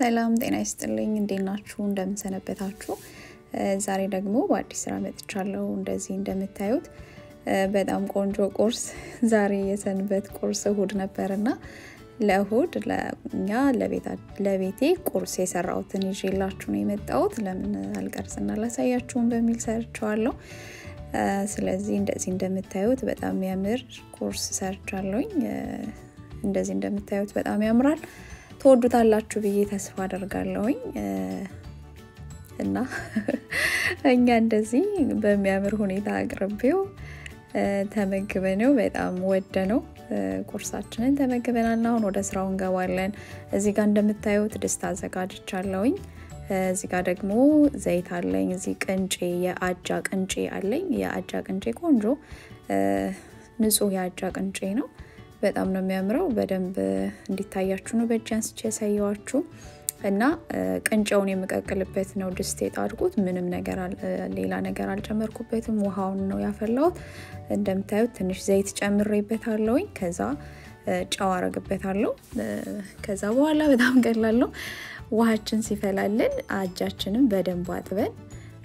ሰላም ጤና ይስጥልኝ። እንዴት ናችሁ? እንደምንሰነበታችሁ። ዛሬ ደግሞ በአዲስ ስራ መጥቻለሁ። እንደዚህ እንደምታዩት በጣም ቆንጆ ቁርስ። ዛሬ የሰንበት ቁርስ እሁድ ነበርና ለእሁድ ለእኛ ለቤቴ ቁርስ የሰራሁትን ይዤላችሁ ነው የመጣሁት። ለምን አልቀርጽና ላሳያችሁም በሚል ሰርቸዋለሁ። ስለዚህ እንደዚህ እንደምታዩት በጣም የሚያምር ቁርስ ሰርቻለሁኝ። እንደዚህ እንደምታዩት በጣም ያምራል። ትወዱታላችሁ ብዬ ተስፋ አደርጋለሁኝ እና እኛ እንደዚህ በሚያምር ሁኔታ አቅርቤው ተመግበነው በጣም ወደ ነው ቁርሳችንን ተመግበናል። አሁን ወደ ስራው እንገባለን። እዚህ ጋር እንደምታዩት ድስት አዘጋጅቻለሁኝ። እዚህ ጋር ደግሞ ዘይት አለኝ። እዚህ ቅንጬ የአጃ ቅንጬ አለኝ። የአጃ ቅንጬ ቆንጆ ንጹህ የአጃ ቅንጬ ነው። በጣም ነው የሚያምረው። በደንብ እንዲታያችሁ ነው በእጅ አንስቼ ያሳየዋችሁ እና ቅንጨውን የምቀቅልበት ነው ድስት የጣድቁት። ምንም ነገር ሌላ ነገር አልጨመርኩበትም። ውሃውን ነው ያፈላሁት። እንደምታዩት ትንሽ ዘይት ጨምሬበታለሁኝ። ከዛ ጨው አረግበታለሁ። ከዛ በኋላ በጣም ቀላል ነው። ውሃችን ሲፈላልን አጃችንን በደንብ አጥበን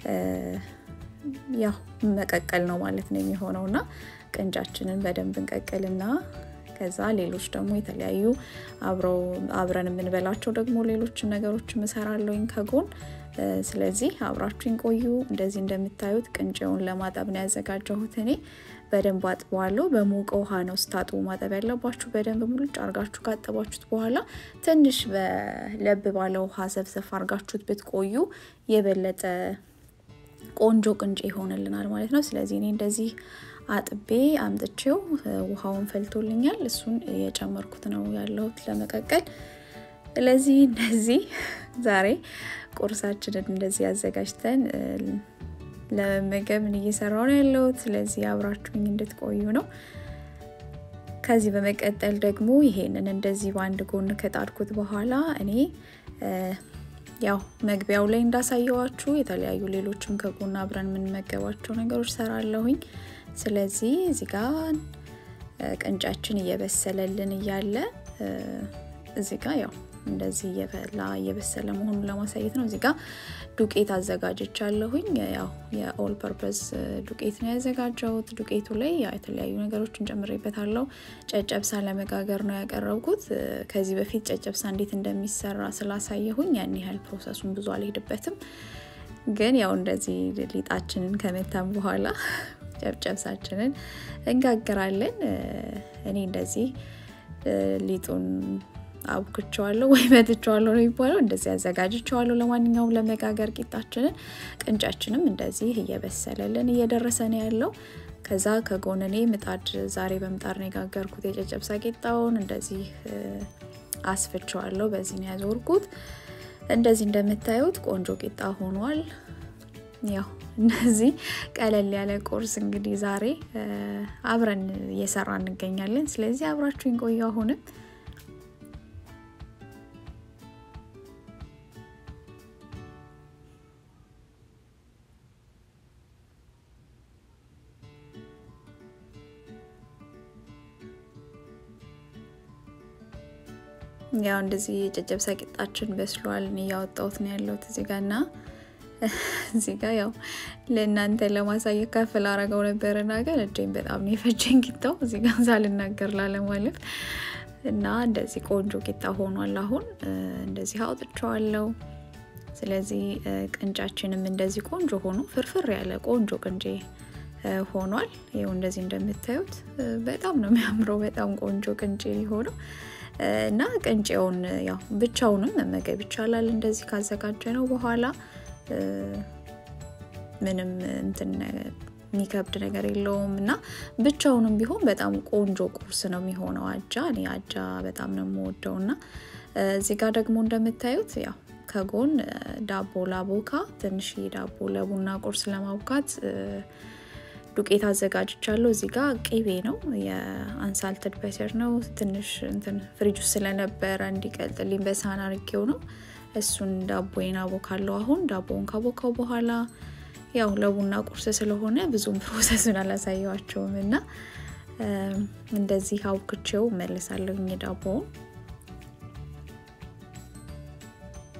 ያው መቀቀል ነው ማለት ነው የሚሆነው እና ቅንጫችንን በደንብ እንቀቅልና ከዛ ሌሎች ደግሞ የተለያዩ አብረው አብረን የምንበላቸው ደግሞ ሌሎች ነገሮች እሰራለሁኝ ከጎን። ስለዚህ አብራችሁኝ ቆዩ። እንደዚህ እንደምታዩት ቅንጬውን ለማጠብ ነው ያዘጋጀሁት እኔ። በደንብ አጥበዋለሁ። በሞቀ ውሃ ነው ስታጥቡ ማጠብ ያለባችሁ። በደንብ ሙልጭ አርጋችሁ ካጠባችሁት በኋላ ትንሽ በለብ ባለ ውሃ ሰብሰብ አርጋችሁት ብትቆዩ የበለጠ ቆንጆ ቅንጬ ይሆንልናል ማለት ነው። ስለዚህ እኔ እንደዚህ አጥቤ አምጥቼው ውሃውን ፈልቶልኛል። እሱን የጨመርኩት ነው ያለሁት ለመቀቀል። ስለዚህ እንደዚህ ዛሬ ቁርሳችንን እንደዚህ አዘጋጅተን ለመመገብ እየሰራው ነው ያለሁት። ስለዚህ አብራችሁኝ እንድትቆዩ ነው። ከዚህ በመቀጠል ደግሞ ይሄንን እንደዚህ በአንድ ጎን ከጣድኩት በኋላ እኔ ያው መግቢያው ላይ እንዳሳየዋችሁ የተለያዩ ሌሎችም ከጎን አብረን የምንመገባቸው ነገሮች ሰራለሁኝ። ስለዚህ እዚህ ጋር ቅንጫችን እየበሰለልን እያለ እዚህ ጋር ያው እንደዚህ እየበላ እየበሰለ መሆኑን ለማሳየት ነው። እዚህ ጋር ዱቄት አዘጋጅቻለሁኝ። ያው የኦል ፐርፐስ ዱቄት ነው ያዘጋጀሁት። ዱቄቱ ላይ ያው የተለያዩ ነገሮችን ጨምሬበታለሁ። ጨጨብሳ ለመጋገር ነው ያቀረብኩት። ከዚህ በፊት ጨጨብሳ እንዴት እንደሚሰራ ስላሳየሁኝ ያን ያህል ፕሮሰሱን ብዙ አልሄድበትም። ግን ያው እንደዚህ ሊጣችንን ከመታን በኋላ ጨብጨብሳችንን እንጋግራለን። እኔ እንደዚህ ሊጡን አቡክቸዋለሁ ወይ መትቸዋለሁ ነው የሚባለው። እንደዚህ አዘጋጅቸዋለሁ። ለማንኛውም ለመጋገር ቂጣችንን ቅንጫችንም እንደዚህ እየበሰለልን እየደረሰ ነው ያለው። ከዛ ከጎን እኔ ምጣድ ዛሬ በምጣድ ነው የጋገርኩት የጨጨብሳ ቂጣውን። እንደዚህ አስፍቸዋለሁ። በዚህ ነው ያዞርኩት። እንደዚህ እንደምታዩት ቆንጆ ቂጣ ሆኗል። ያው እነዚህ ቀለል ያለ ቁርስ እንግዲህ ዛሬ አብረን እየሰራ እንገኛለን። ስለዚህ አብራችሁኝ ቆዩ። አሁንም ያው እንደዚህ የጨጨብሳ ቂጣችን በስሏል። እያወጣሁት ነው ያለሁት እዚህ ጋር እና እዚህ ጋር ያው ለእናንተ ለማሳየት ከፍ ላረገው ነበርና ግን እጄን በጣም ነው የፈጀኝ ቂጣው እዚህ ጋር ሳልናገር ላለማለፍ እና እንደዚህ ቆንጆ ቂጣ ሆኗል። አሁን እንደዚህ አውጥቼዋለሁ። ስለዚህ ቅንጫችንም እንደዚህ ቆንጆ ሆኖ ፍርፍር ያለ ቆንጆ ቅንጬ ሆኗል። ይኸው እንደዚህ እንደምታዩት በጣም ነው የሚያምረው። በጣም ቆንጆ ቅንጬ ሊሆነው እና ቅንጬውን ያው ብቻውንም መመገብ ይቻላል። እንደዚህ ካዘጋጀ ነው በኋላ ምንም እንትን የሚከብድ ነገር የለውም እና ብቻውንም ቢሆን በጣም ቆንጆ ቁርስ ነው የሚሆነው። አጃ እኔ አጃ በጣም ነው የምወደው እና እዚህ ጋር ደግሞ እንደምታዩት ያው ከጎን ዳቦ ላቦካ ትንሽ ዳቦ ለቡና ቁርስ ለማቡካት ዱቄት አዘጋጅቻለሁ። እዚህ ጋር ቅቤ ነው የአንሳልትድ በተር ነው። ትንሽ እንትን ፍሪጅ ውስጥ ስለነበረ እንዲቀልጥልኝ በሳህን አርጌው ነው። እሱን ዳቦዬን አቦካለሁ። አሁን ዳቦውን ካቦካው በኋላ ያው ለቡና ቁርስ ስለሆነ ብዙም ፕሮሰሱን አላሳየዋቸውም እና እንደዚህ አውክቼው መልሳለሁኝ ዳቦውን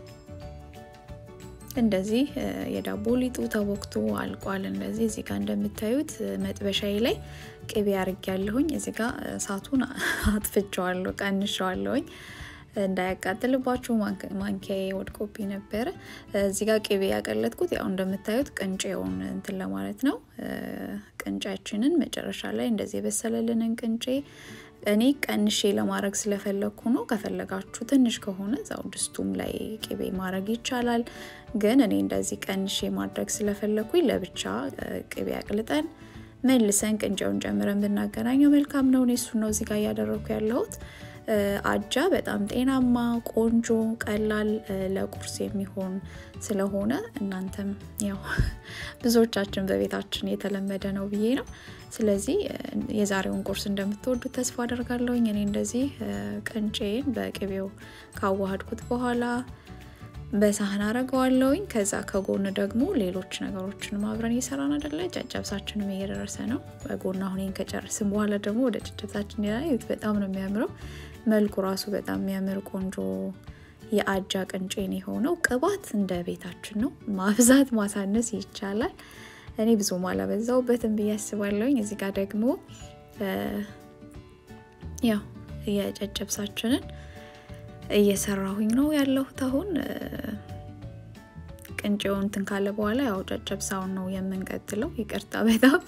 እንደዚህ የዳቦ ሊጡ ተቦክቶ አልቋል። እንደዚህ እዚህ ጋር እንደምታዩት መጥበሻዬ ላይ ቅቤ አርግ ያለሁኝ እዚህ ጋር እሳቱን አጥፍቼዋለሁ፣ ቀንሸዋለሁኝ እንዳያቃጥልባችሁ ማንኪያዬ ወድቆብኝ ነበረ። እዚህ ጋር ቅቤ ያቀለጥኩት ያው እንደምታዩት ቅንጬውን እንትን ለማለት ነው። ቅንጫችንን መጨረሻ ላይ እንደዚህ የበሰለልንን ቅንጬ እኔ ቀንሼ ለማድረግ ስለፈለግኩ ነው። ከፈለጋችሁ ትንሽ ከሆነ እዛው ድስቱም ላይ ቅቤ ማድረግ ይቻላል። ግን እኔ እንደዚህ ቀንሼ ማድረግ ስለፈለግኩኝ ለብቻ ቅቤ አቅልጠን መልሰን ቅንጬውን ጨምረን ብናገናኘው መልካም ነው። እኔ እሱን ነው እዚህ ጋር እያደረግኩ ያለሁት። አጃ በጣም ጤናማ፣ ቆንጆ፣ ቀላል ለቁርስ የሚሆን ስለሆነ እናንተም ያው ብዙዎቻችን በቤታችን የተለመደ ነው ብዬ ነው። ስለዚህ የዛሬውን ቁርስ እንደምትወዱት ተስፋ አደርጋለሁኝ። እኔ እንደዚህ ቅንጬን በቅቤው ካዋሃድኩት በኋላ በሳህን አረገዋለሁኝ። ከዛ ከጎን ደግሞ ሌሎች ነገሮችን አብረን እየሰራን አይደለ? ጨጨብሳችንም እየደረሰ ነው። በጎን አሁን ይህን ከጨርስን በኋላ ደግሞ ወደ ጨጨብሳችን ያዩት በጣም ነው የሚያምረው። መልኩ ራሱ በጣም የሚያምር ቆንጆ የአጃ ቅንጬን የሆነው ቅባት እንደ ቤታችን ነው። ማብዛት ማሳነስ ይቻላል። እኔ ብዙም አላበዛውበትም ብዬ አስባለሁኝ። እዚህ ጋር ደግሞ ያው የጨጨብሳችንን እየሰራሁኝ ነው ያለሁት። አሁን ቅንጬውን እንትን ካለ በኋላ ያው ጨጨብሳውን ነው የምንቀጥለው። ይቅርታ በጣም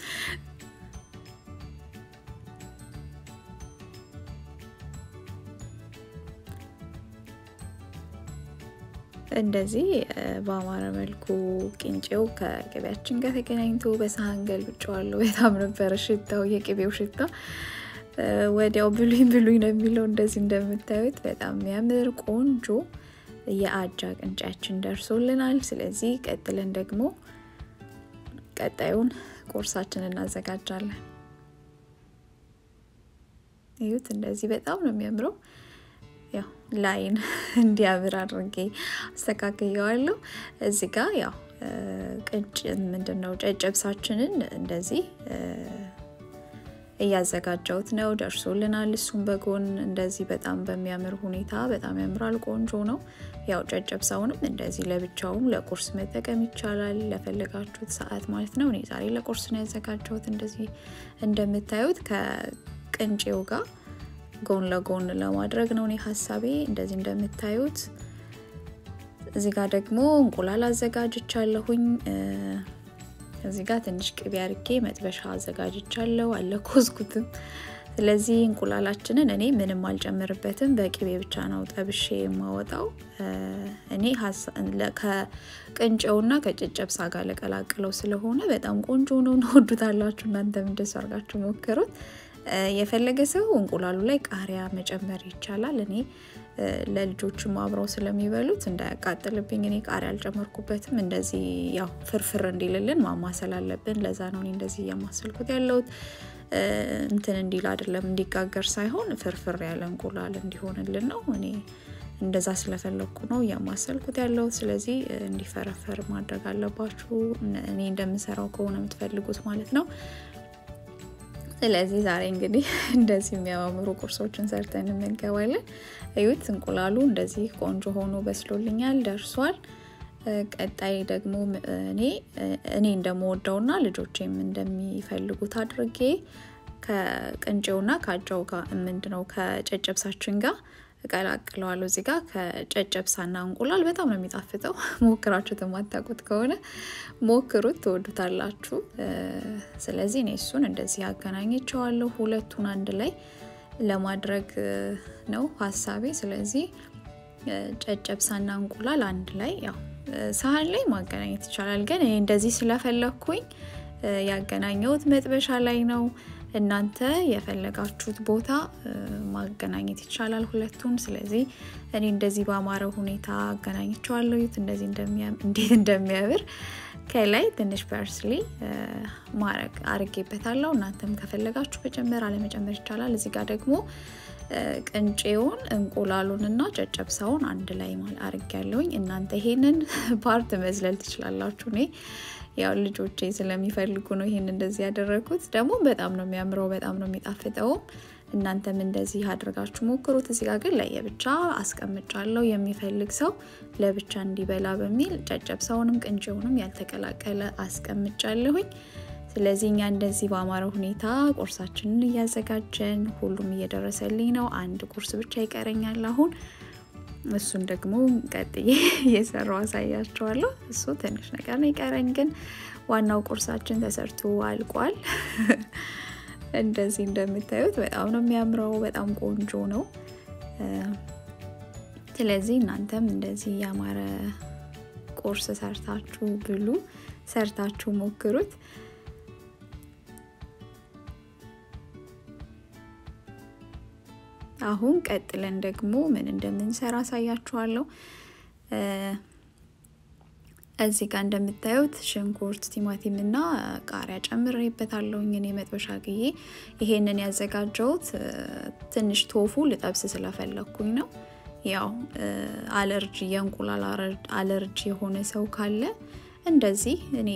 እንደዚህ በአማረ መልኩ ቅንጬው ከቅቤያችን ጋር ተገናኝቶ በሳህን ገልብጬዋለሁ። በጣም ነበረ ሽታው፣ የቅቤው ሽታ ወዲያው ብሉኝ ብሉኝ ነው የሚለው። እንደዚህ እንደምታዩት በጣም የሚያምር ቆንጆ የአጃ ቅንጫችን ደርሶልናል። ስለዚህ ቀጥለን ደግሞ ቀጣዩን ቁርሳችን እናዘጋጃለን። ይሁት እንደዚህ በጣም ነው የሚያምረው። ያው ላይን እንዲያምር አድርጌ አስተካክየዋለሁ። እዚህ ጋር ያው ቅንጭ ምንድን ነው ጨጨብሳችንን እንደዚህ እያዘጋጀሁት ነው። ደርሶልናል። እሱም በጎን እንደዚህ በጣም በሚያምር ሁኔታ በጣም ያምራል። ቆንጆ ነው። ያው ጨጨብሳውንም እንደዚህ ለብቻውም ለቁርስ መጠቀም ይቻላል፣ ለፈለጋችሁት ሰዓት ማለት ነው። እኔ ዛሬ ለቁርስ ነው ያዘጋጀሁት። እንደዚህ እንደምታዩት ከቅንጬው ጋር ጎን ለጎን ለማድረግ ነው እኔ ሀሳቤ። እንደዚህ እንደምታዩት እዚህ ጋር ደግሞ እንቁላል አዘጋጅቻለሁኝ። እዚህ ጋር ትንሽ ቅቤ አርጌ መጥበሻ አዘጋጅቻለሁ፣ አለኮዝኩትም። ስለዚህ እንቁላላችንን እኔ ምንም አልጨምርበትም፣ በቅቤ ብቻ ነው ጠብሼ የማወጣው። እኔ ከቅንጬውና ከጨጨብሳ ጋር ለቀላቅለው ስለሆነ በጣም ቆንጆ ነው። እንወዱታላችሁ። እናንተም እንደሱ አድርጋችሁ ሞክሩት። የፈለገ ሰው እንቁላሉ ላይ ቃሪያ መጨመር ይቻላል። እኔ ለልጆችም አብረው ስለሚበሉት እንዳያቃጥልብኝ እኔ ቃሪያ አልጨመርኩበትም። እንደዚህ ያው ፍርፍር እንዲልልን ማማሰል አለብን። ለዛ ነው እኔ እንደዚህ እያማሰልኩት ያለሁት። እንትን እንዲል አይደለም እንዲጋገር ሳይሆን ፍርፍር ያለ እንቁላል እንዲሆንልን ነው። እኔ እንደዛ ስለፈለግኩ ነው እያማሰልኩት ያለሁት። ስለዚህ እንዲፈረፈር ማድረግ አለባችሁ፣ እኔ እንደምሰራው ከሆነ የምትፈልጉት ማለት ነው። ስለዚህ ዛሬ እንግዲህ እንደዚህ የሚያማምሩ ቁርሶችን ሰርተን እንመገባለን። እዩት፣ እንቁላሉ እንደዚህ ቆንጆ ሆኖ በስሎልኛል፣ ደርሷል። ቀጣይ ደግሞ እኔ እኔ እንደምወደውና ልጆቼም እንደሚፈልጉት አድርጌ ከቅንጬውና ከአጃው ጋር ምንድነው ከጨጨብሳችን ጋር እቀላቅለዋለሁ። እዚህ ጋር ከጨጨብሳና እንቁላል በጣም ነው የሚጣፍጠው። ሞክራችሁት የማታውቁት ከሆነ ሞክሩት፣ ትወዱታላችሁ። ስለዚህ እኔ እሱን እንደዚህ አገናኝቸዋለሁ። ሁለቱን አንድ ላይ ለማድረግ ነው ሀሳቤ። ስለዚህ ጨጨብሳና እንቁላል አንድ ላይ ያው ሳህን ላይ ማገናኘት ይቻላል፣ ግን እኔ እንደዚህ ስለፈለግኩኝ ያገናኘሁት መጥበሻ ላይ ነው። እናንተ የፈለጋችሁት ቦታ ማገናኘት ይቻላል ሁለቱን። ስለዚህ እኔ እንደዚህ በአማረ ሁኔታ አገናኝቸዋለሁ። ዩት እንደዚህ እንዴት እንደሚያምር ከላይ ትንሽ ፐርስሊ ማረግ አርጌበታለሁ። እናንተም ከፈለጋችሁ መጨመር አለመጨመር ይቻላል። እዚህ ጋር ደግሞ ቅንጬውን እንቁላሉንና ጨጨብሳውን አንድ ላይ አርግ ያለውኝ። እናንተ ይሄንን ፓርት መዝለል ትችላላችሁ። እኔ ያው ልጆቼ ስለሚፈልጉ ነው ይሄን እንደዚህ ያደረግኩት። ደግሞ በጣም ነው የሚያምረው፣ በጣም ነው የሚጣፍጠውም። እናንተም እንደዚህ አድርጋችሁ ሞክሩት። እዚህ ጋር ግን ለየብቻ አስቀምጫለሁ። የሚፈልግ ሰው ለብቻ እንዲበላ በሚል ጨጨብሳውንም ቅንጬውንም ያልተቀላቀለ አስቀምጫለሁኝ። ስለዚህ እኛ እንደዚህ በአማረ ሁኔታ ቁርሳችንን እያዘጋጀን ሁሉም እየደረሰልኝ ነው። አንድ ቁርስ ብቻ ይቀረኛል አሁን እሱን ደግሞ ቀጥዬ እየሰራው አሳያችኋለሁ። እሱ ትንሽ ነገር ነው ይቀረኝ፣ ግን ዋናው ቁርሳችን ተሰርቶ አልቋል። እንደዚህ እንደምታዩት በጣም ነው የሚያምረው፣ በጣም ቆንጆ ነው። ስለዚህ እናንተም እንደዚህ ያማረ ቁርስ ሰርታችሁ ብሉ፣ ሰርታችሁ ሞክሩት። አሁን ቀጥለን ደግሞ ምን እንደምንሰራ አሳያችኋለሁ። እዚህ ጋር እንደምታዩት ሽንኩርት፣ ቲማቲም እና ቃሪያ ጨምሬበታለሁኝ። እኔ መጥበሻ ግዬ ይሄንን ያዘጋጀሁት ትንሽ ቶፉ ልጠብስ ስለፈለግኩኝ ነው። ያው አለርጂ የእንቁላል አለርጂ የሆነ ሰው ካለ እንደዚህ እኔ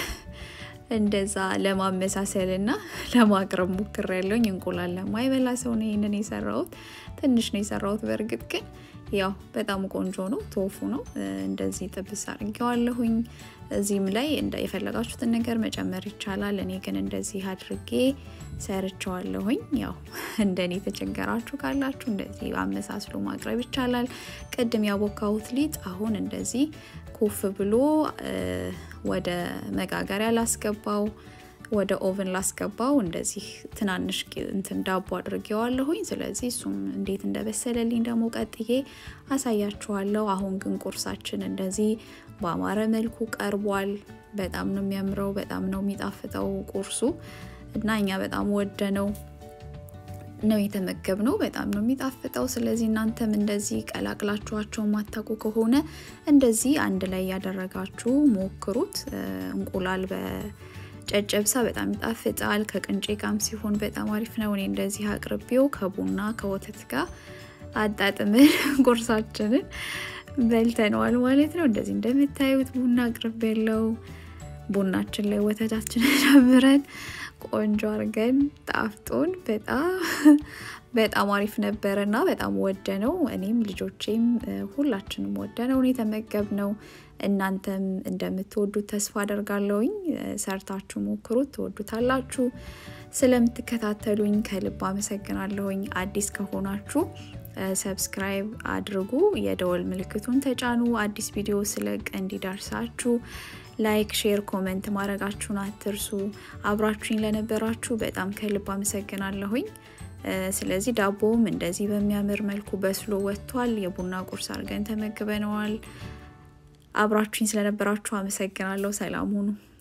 እንደዛ ለማመሳሰል እና ለማቅረብ ሞክር ያለውኝ እንቁላል ለማይበላ ሰው ነው ይህንን የሰራሁት። ትንሽ ነው የሰራሁት። በእርግጥ ግን ያው በጣም ቆንጆ ነው። ቶፉ ነው እንደዚህ ጥብስ አድርጌዋለሁኝ። እዚህም ላይ የፈለጋችሁትን ነገር መጨመር ይቻላል። እኔ ግን እንደዚህ አድርጌ ሰርቸዋለሁኝ። ያው እንደኔ የተቸገራችሁ ካላችሁ እንደዚህ አመሳስሎ ማቅረብ ይቻላል። ቅድም ያቦካሁት ሊጥ አሁን እንደዚህ ኩፍ ብሎ ወደ መጋገሪያ ላስገባው ወደ ኦቨን ላስገባው እንደዚህ ትናንሽ እንትን ዳቦ አድርጌዋለሁኝ። ስለዚህ እሱም እንዴት እንደበሰለልኝ ደግሞ ቀጥዬ አሳያችኋለሁ። አሁን ግን ቁርሳችን እንደዚህ በአማረ መልኩ ቀርቧል። በጣም ነው የሚያምረው፣ በጣም ነው የሚጣፍጠው ቁርሱ እና እኛ በጣም ወደ ነው ነው የተመገብነው። በጣም ነው የሚጣፍጠው። ስለዚህ እናንተም እንደዚህ ቀላቅላችኋቸው ማታውቁ ከሆነ እንደዚህ አንድ ላይ ያደረጋችሁ ሞክሩት። እንቁላል በጨጨብሳ በጣም ይጣፍጣል። ከቅንጬ ጋም ሲሆን በጣም አሪፍ ነው። እኔ እንደዚህ አቅርቤው ከቡና ከወተት ጋር አጣጥመን ቁርሳችንን በልተነዋል ማለት ነው። እንደዚህ እንደምታዩት ቡና አቅርቤ ያለው ቡናችን ላይ ወተታችንን ጨምረን ቆንጆ አድርገን ጣፍጦን በጣም በጣም አሪፍ ነበረ እና በጣም ወደ ነው። እኔም ልጆቼም ሁላችንም ወደ ነው የተመገብ ነው። እናንተም እንደምትወዱት ተስፋ አደርጋለሁኝ። ሰርታችሁ ሞክሩት፣ ትወዱታላችሁ። ስለምትከታተሉኝ ከልብ አመሰግናለሁኝ። አዲስ ከሆናችሁ ሰብስክራይብ አድርጉ፣ የደወል ምልክቱን ተጫኑ። አዲስ ቪዲዮ ስለቅ እንዲደርሳችሁ ላይክ፣ ሼር፣ ኮመንት ማድረጋችሁን አትርሱ። አብራችሁኝ ለነበራችሁ በጣም ከልብ አመሰግናለሁኝ። ስለዚህ ዳቦውም እንደዚህ በሚያምር መልኩ በስሎ ወጥቷል። የቡና ቁርስ አድርገን ተመግበነዋል። አብራችሁኝ ስለነበራችሁ አመሰግናለሁ። ሰላም ሁኑ።